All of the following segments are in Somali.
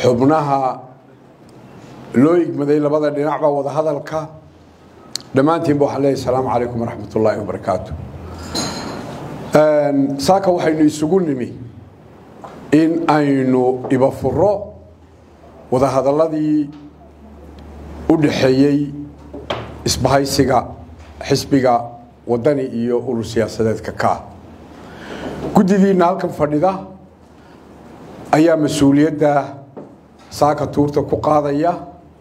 xubnaha loo igmaday labada dhinacba wada hadalka dhammaantiinba waxaan leeyahay asalaamu calaykum waraxmat ullaahi wabarakaatu saaka waxaynu isugu nimi in aynu ibafuro wadahadalladii u dhaxeeyey isbahaysiga xisbiga wadani iyo urur siyaasadeedka ka guddidiinna halkan fadhida ayaa mas-uuliyadda saaka tuurta ku qaadaya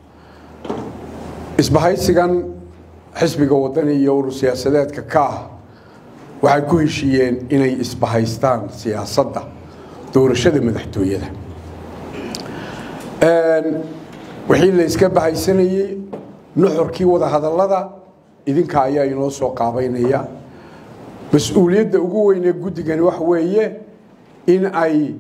isbahaysigan xisbiga wadani iyo urur siyaasadeedka ka ah waxay ku heshiiyeen inay isbahaystaan siyaasadda doorashada madaxtooyada wixii la iska bahaysanayey nuxurkii wadahadallada idinka ayaa inoo soo qaabaynaya mas-uuliyadda ugu weynee guddigani waxa weeye in ay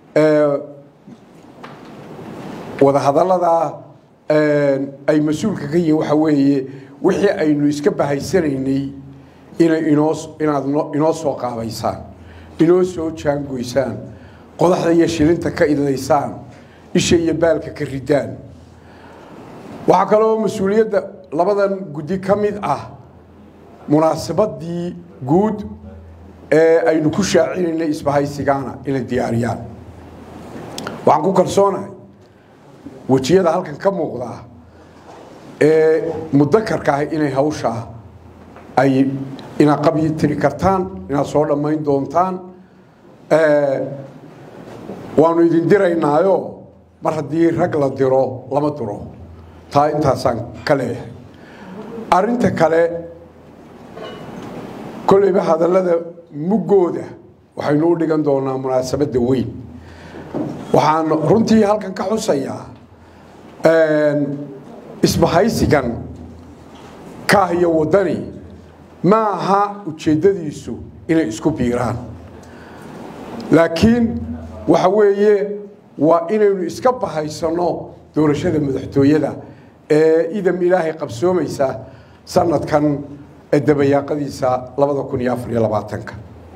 wadahadalladaa ay mas-uulka ka yihiin waxa weeye wixii aynu iska bahaysanaynay inay inoo inaad inoo soo qaabaysaan inoo soo jaangoysaan qodaxda iyo shilinta ka idlaysaan isha iyo baalka ka ridaan waxaa kaloo mas-uuliyadda labadan guddi ka mid ah munaasabadii guud ee aynu ku shaacinaynay isbahaysigaana inay diyaariyaan waxaan ku kalsoonahay wejiyada halkan ka muuqdaa ee mudakarka ah inay hawshaa ay inaad qabyi tiri kartaan inaad soo dhammayn doontaan waanu idin diraynaayo mar haddii rag la diro lama diro taa intaasaan ka leeyahay arrinta kale kolleyba hadallada muggooda waxaynu u dhigan doonaa munaasabadda weyn waxaan runtii halkan ka xusayaa isbahaysigan kaah iyo waddani ma aha ujeeddadiisu inay isku biiraan laakiin waxa weeye waa inaynu iska bahaysanno doorashada madaxtooyada ee idam ilaahay qabsoomaysa sanadkan dabayaaqadiisa labada kun iyo afar iyo labaatanka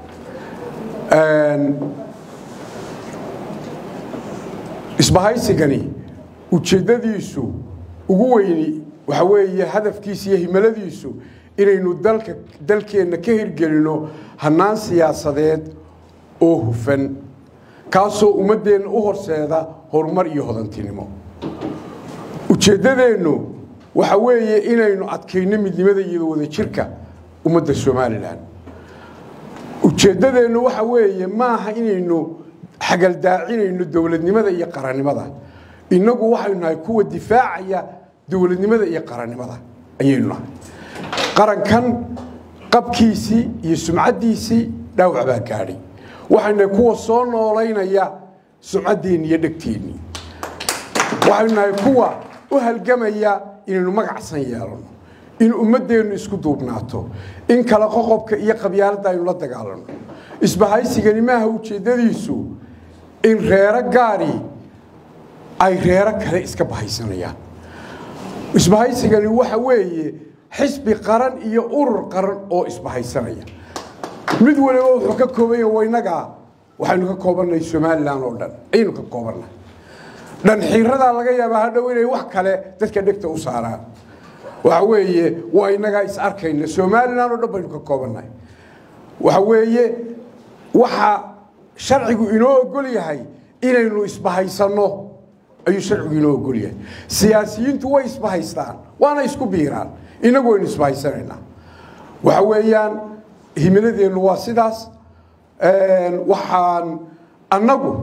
isbahaysigani ujeeddadiisu ugu weyni waxa weeye hadafkiisa iyo himaladiisu inaynu dalka dalkeenna ka hirgelinno hannaan siyaasadeed oo hufan kaasoo ummaddeenna u horseeda horumar iyo hodantinimo ujeeddadeennu waxa weeye inaynu adkayno midnimada iyo wadajirka ummadda somalilan ujeeddadeennu waxa weeye maaha inaynu xagaldaacinayno dowladnimada iyo qarannimada innagu waxaynu nahay kuwa difaacaya dowladnimada iyo qarannimada ayaynu nahay qarankan qabkiisii iyo sumcaddiisii dhaawac baa gaadhay waxaynu nahay kuwa soo noolaynaya sumcaddeenni iyo dhegteennii waxaynu nahay kuwa u halgamaya inaynu magacsan yeelano in ummaddeennu isku duubnaato in kala qoqobka iyo qabyaaladda aynu la dagaalano isbahaysigani maaha ujeeddadiisu in reero gaari ay reero kale iska bahaysanayaan isbahaysigani waxa weeye xisbi qaran iyo urur qaran oo isbahaysanaya mid waliba wuxuu ka koobanya waynagaa waxaynu ka koobannahay somalilan oo dhan ayaynu ka koobannahay dhanxiiradaa laga yaabaa hadhow inay wax kale dadka dhegta u saaraan waxa weeye waa inagaa is arkayna somalilan oo dhan baynu ka koobannahay waxa weeye waxa sharcigu inoo ogol yahay inaynu isbahaysanno ayuu sharcigu inoo ogol yahay siyaasiyiintu way isbahaystaan waana isku biiraan innagu waynu isbahaysanaynaa waxa weeyaan himiladeennu waa sidaas waxaan annagu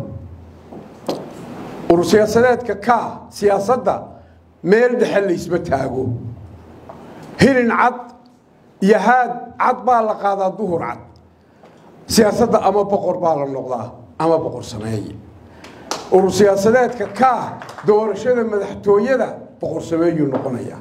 urur siyaasadeedka ka siyaasadda meel dhexe laysma taago hilin cad iyo haad cad baa la qaadaa duhur cad siyaasadda ama boqor baa la noqdaa ama boqor sameeye urur siyaasadeedka ka doorashada madaxtooyada boqor sameeyuu noqonaya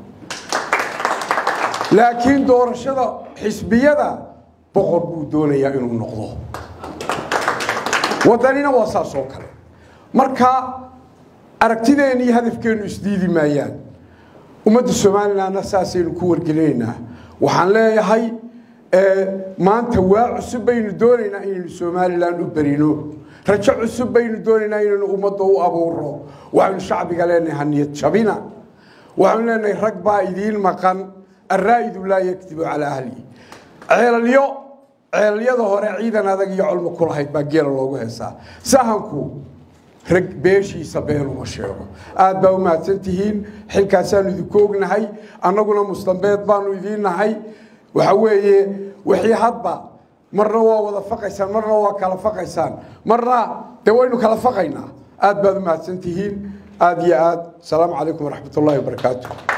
laakiin doorashada xisbiyada boqor buu doonayaa inuu noqdo waddanina waa saas oo kale marka aragtideenna iyo hadafkeennu isdiidi maayaan ummadda somalilanna saasaynu ku wargelinaynaa waxaan leeyahay maanta waa cusub baynu doonaynaa inaynu somalilan u berino rajo cusub baynu doonaynaa inaynu ummadda u abuuro waxaynu shacbiga leenahay haniyad jabina waxaynu leenahay rag baa idiin maqan araa'idu laa yakdibu calaa ahlihi ceelalyo ceelalyada hore ciidan adag iyo colmo ku lahayd baa geela loogu heesaa sahanku rag beeshiisa been uma sheego aad baa u mahadsan tihiin xilkaasaanu idinku ognahay annaguna mustambeed baanu idiin nahay waxa weeye wixii hadba marna waa wada faqaysaan marna waa kala faqaysaan marna dee waynu kala faqaynaa aad baad u mahadsan tihiin aad iyo aad asalaamu calaykum waraxmat ullahi wabarakaatu